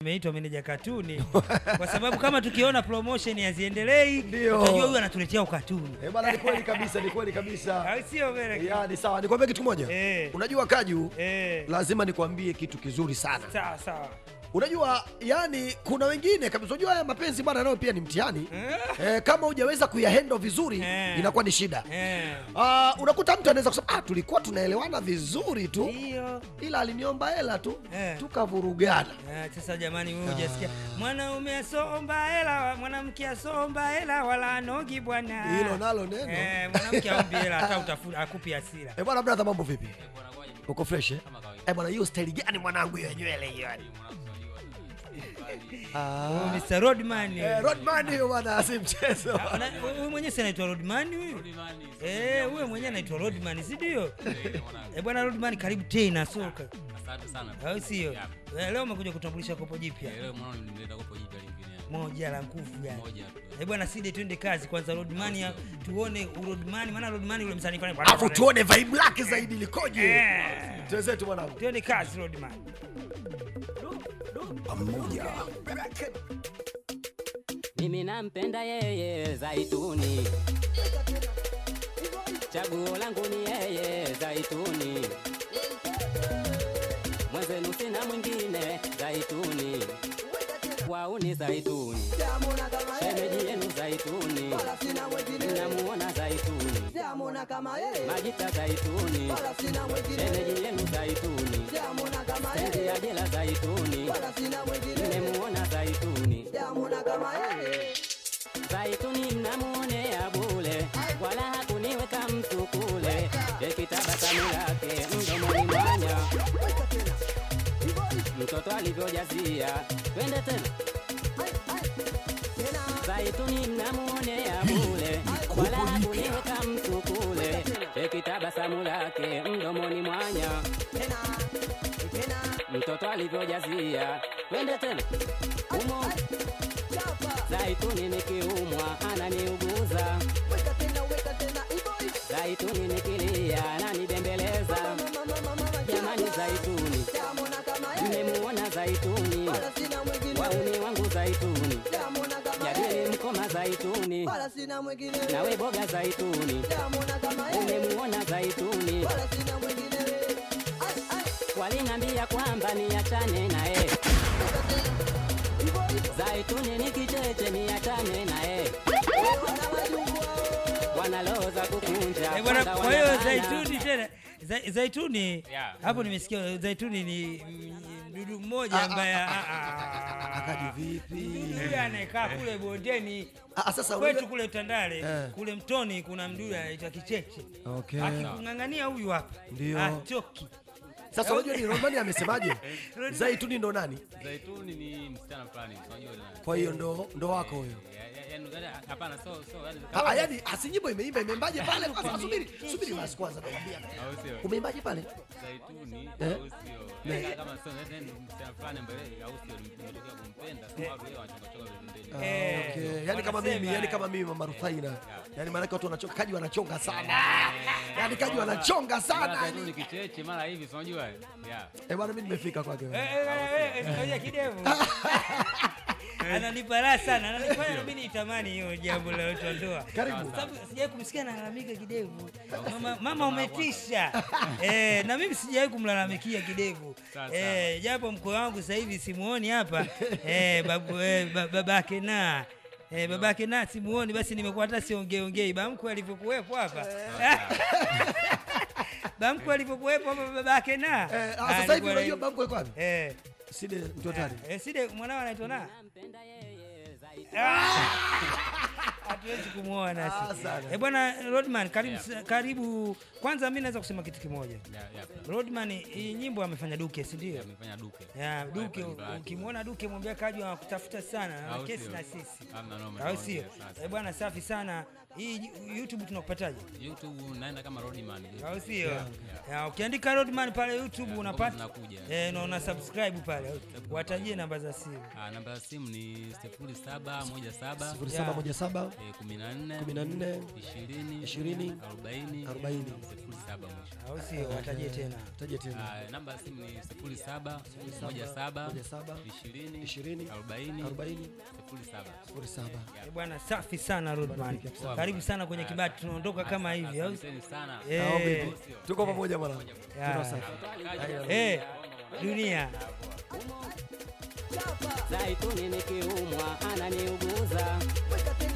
Imeitwa meneja katuni kwa sababu kama tukiona promotion haziendelei, Ndio. utajua huyu anatuletea ukatuni, Eh, bwana ni kweli kabisa, ni kweli kabisa. au sio? Melek? Ya, ni sawa. Nikwambie kitu kimoja. Eh. Unajua Kaju, Eh, lazima nikwambie kitu kizuri sana. sawa sawa. Unajua yani, kuna wengine kabisa, unajua haya mapenzi bwana, nayo pia ni mtihani eh, kama hujaweza kuyahendo vizuri Eh. inakuwa ni shida. Eh, Ah, unakuta mtu anaweza kusema ah, tulikuwa tunaelewana vizuri tu, ndio. ila aliniomba hela tu Eh. tukavurugana. Eh, Sasa jamani, wewe hujasikia mwanaume asomba hela, mwanamke asomba hela, wala anogi bwana. Hilo nalo neno. Eh, mwanamke aombi hela hata utafuta akupi hasira. Eh, bwana brother, mambo vipi? Uko fresh eh? Eh, bwana hiyo style gani mwanangu hiyo ya nywele hiyo yani? Ah. Oh, Mr. Rodman. Eh, Rodman hiyo bwana si mchezo. Ah, na- Huyu mwenyewe si anaitwa Rodman huyu? Eh, huyo mwenyewe anaitwa Rodman, si ndio? Eh, bwana Rodman karibu tena soka. Asante sana. Au sio? Yeah. Eh, Leo umekuja kutambulisha kopo jipya. Leo mwanangu nimeleta kopo jipya lingine. Moja la nguvu yani. Moja tu. Eh, bwana Side twende kazi kwanza Rodman ya tuone Rodman maana Rodman yule msanii pale. Alafu tuone vibe lake zaidi likoje. Eh. Tuwezetu mwanangu. Twende kazi Rodman. Pamoja. Mimi nampenda yeye Zaituni, chaguo langu ni yeye Zaituni, mwenzenu sina mwingine Zaituni, wauni Zaituni, shemeji yenu Zaituni, mnamuona Zaituni, Majita Zaituni, shemeji yenu Zaituni, stendi ya jela Zaituni, mmemuona Zaituni. Zaituni mnamuonea bule, wala hakuniweka mtu kule. Ekitabasamu lake mdomoni mwanya, mtoto alivyojazia. Twende tena. Zaituni mnamuonea bule, wala hakuniweka mtu kule. Ekitabasamu lake mdomoni mwanya, mtoto alivyojazia. Twende tena. Umo Zaituni nikiumwa ananiuguza, Zaituni nikilia ananibembeleza. Jamani, Zaituni mmemuona Zaituni, wauni wangu Zaituni, jadili mkoma Zaituni, nawe boga Zaituni, umemuona Zaituni, walinambia kwamba niachane naye. Zaituni ni kicheche niachane naye, wanaloza kukunja Eh, bwana, kwanza kwa hiyo wanalala. Zaituni tena Za- Zaituni Yeah. hapo nimesikia Zaituni ni mm, mdudu mmoja ambaye ah, ah, Akaji vipi? yule anayekaa kule bondeni Ah, sasa kwetu unajua- kule Tandale Eh. kule Mtoni kuna mdudu anaitwa Kicheche. Okay. Akikung'ang'ania huyu hapa Ndio. atoki. Sasa unajua ni Romani amesemaje? Zaituni ndo nani? Zaituni ni msichana fulani. Unajua nani? Kwa hiyo ndo ndo wako huyo. Ya- ya- yaani, yaani, hapana so so yaani Ah, ah, yani asinyimbo imeimba imeimbaje pale? Kwanza subiri, subiri basi kwanza nakwambia. au sio? Umeimbaje pale? Zaituni Eh? au sio? Yaani kama sio yaani msichana fulani ambaye au sio nimetokea kumpenda sababu yeye anachonga chonga pembeni. Eh, Okay. Yani kama mimi, wanasema, yani kama mimi mama Rufaina. Yani maana watu wanachonga kaji wanachonga sana. Yani kaji wanachonga Mara sana. Zaituni kicheche mara hivi si unajua? Yeah. Eh bwana mimi nimefika kwake. Eh, eh, eh, eh, ngoja kidevu. Ananipa raha sana, ananifanya nami nitamani hiyo jambo la watu wa ndoa. Karibu. Sababu sijawahi kumsikia analalamika kidevu. Mama, mama umetisha. Eh, na mimi sijawahi kumlalamikia kidevu. Sawa, Eh, japo mkwe wangu sasa hivi simuoni hapa. Eh, babu eh, ba- babake na Eh, babake na simuoni basi nimekuwa hata siongeongei. Bamkwe alivyokuwepo hapa. Bamkwe alivyokuwepo hapa babake na. Eh, ah, Ah, sasa hivi alikuwa- unajua bambo yuko wapi? Eh. Side mtu hatari. Eh, Side mwanao anaitwa na? Nampenda yeye Zaituni. Hatuwezi kumuoa Ah, nasi. sana. Eh, bwana Rodman karibu karibu. Kwanza mimi naweza kusema kitu kimoja. Yeah, yeah. Rodman hii nyimbo amefanya Duke, si ndio? Amefanya duke. Ya Duke, Kwa bahati. ukimwona Duke mwambia kaji anakutafuta sana, ana Au kesi sio? na sisi. Hamna noma, Au sio? tunaongea sasa. Eh, bwana safi sana. hii youtube tunakupataje youtube naenda kama roadman au sio Ya, ukiandika rodman pale youtube unapata zinakuja. eh, na una subscribe pale watajie namba za simu Ah, namba ya simu ni sifuri saba moja saba 0717 eh, kumi na nne 14 ishirini ishirini, arobaini arobaini. sifuri saba mwisho au sio watajie tena taje tena Ah, namba ya simu ni sifuri saba moja saba moja saba, ishirini ishirini, arobaini arobaini, sifuri saba sifuri saba Eh, bwana safi sana rodman karibu sana kwenye kibati tunaondoka kama hivi au asanteni sana Eh, Au vipi? tuko pamoja mwanangu Ya. Tuna safi. eh, dunia zaituni nikiumwa ananiuguza Weka tena